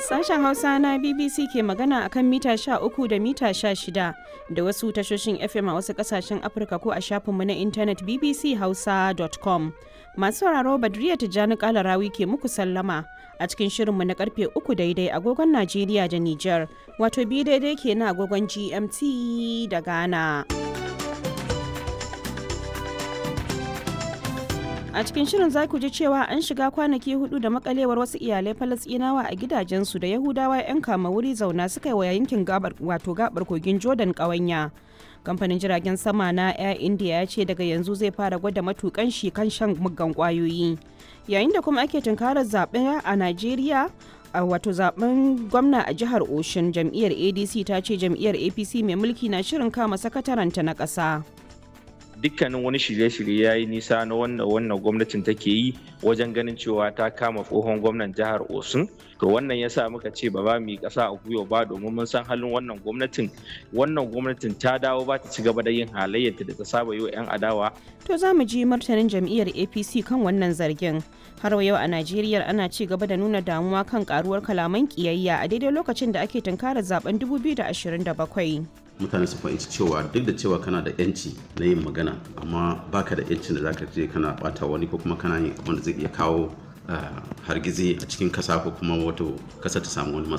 Sashen Hausa na BBC ke magana akan mita 13 da mita 16 da wasu tashoshin FM a wasu kasashen Afirka ko a shafinmu na intanet bbchausa.com. Masu sauraro Badriya Tijjani Kalarawi ke muku sallama a cikin shirinmu na karfe 3 daidai agogon Najeriya da Nijar, wato bi daidai ke na agogon GMT da Ghana. a cikin shirin za ku ji cewa an shiga kwanaki hudu da makalewar wasu iyalai falasɗinawa a gidajensu da yahudawa 'yan kama wuri zauna suka yi wa yankin gabar wato gabar kogin jordan ƙawanya kamfanin jiragen sama na air india ya ce daga yanzu zai fara gwada matukan shi kan shan muggan kwayoyi yayin da kuma ake tunkarar zaɓe a najeriya a wato zaben gwamna a jihar oshun jam'iyyar adc ta ce jam'iyyar apc mai mulki na shirin kama sakataranta na ƙasa. dukkanin wani shirye-shirye ya yi nisa na wannan wannan gwamnatin take yi wajen ganin cewa ta kama tsohon gwamnan jihar osun to wannan ya sa muka ce ba ba mu yi ƙasa a gwiwa ba domin mun san halin wannan gwamnatin wannan gwamnatin ta dawo ba ta ci gaba da yin halayyarta da ta saba yi wa 'yan adawa to za mu ji martanin jam'iyyar apc kan wannan zargin har yau a najeriya ana ci gaba da nuna damuwa kan karuwar kalaman kiyayya a daidai lokacin da ake tunkarar zaben 2027 mutane su fahimci cewa duk da cewa kana da yanci na yin magana amma baka da yancin da zaka je kana bata wani ko kuma kana yin abin da zai iya kawo hargizi a cikin kasa ko kuma wato kasa ta samu wani